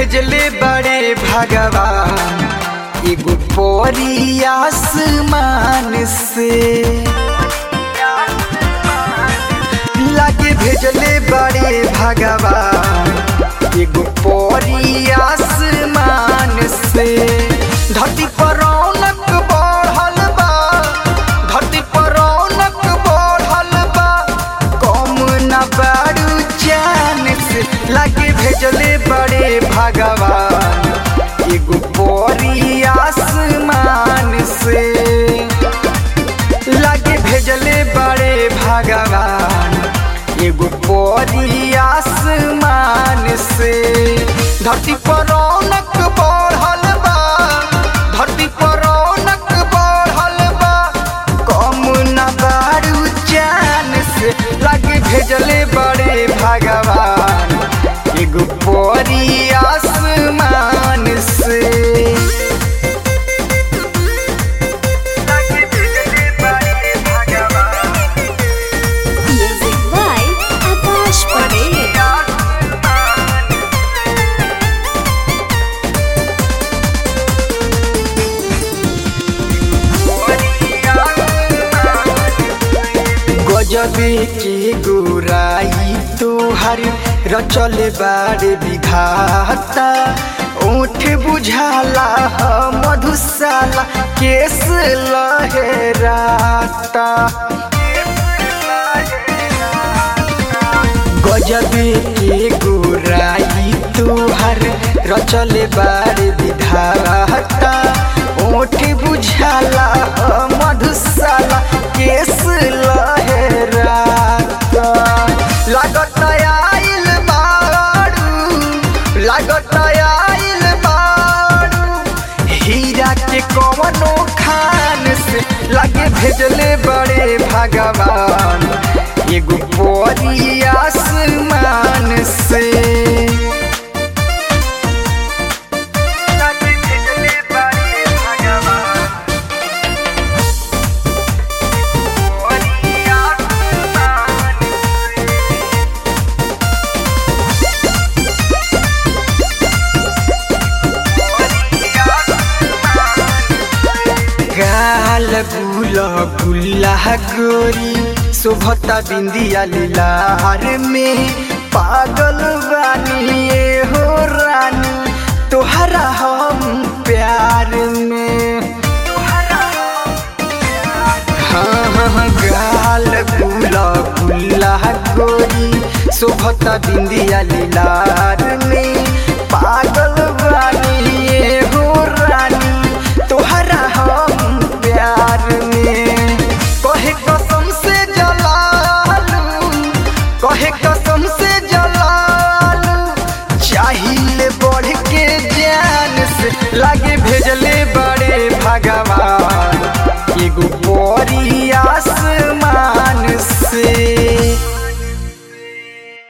भेजले बड़े भगवान एगो परी आसमान से लागे भेजले बड़े भगवान एगो परी आसमान से धरती पर रौनक बढ़ल बा धरती पर रौनक बढ़ल बा कम न बारू जान से लागे भेजले बड़े भगवान एगो परी आसमान से लागे भेजले बड़े भगवान एगो परी आसमान से धरती पर रौनक बढ़ल बा धरती पर रौनक बढ़ल बा कम न बारू जान से लागे भेजले बड़े भगवान एगो परी आसमान से लागे भेजले बड़े भगवान Music by Akash Patel. गजबे के गोराई तोहर रचल बाड़े विघाता ओठ बुझाला ह मधुशाला केस लहराता गजबे के गोराई तोहर रचल बाड़े विधाता ओठ बुझाला ह मधुशाला केस लहराता लागत आइल बारू लागत आइल बारू हीरा के कवनो खान से लागे भेजले बड़े भगवान एगो परी आसमान से लागे भेजले बड़े भगवान परी आसमान गाल गुला गुल्ला गोरी शोभता बिंदिया लीलार में पागल बानी ये हो रानी तोहरा हम प्यार में हाँ हाँ गाल गुला गुल्ला गोरी शोभता बिंदिया लीलार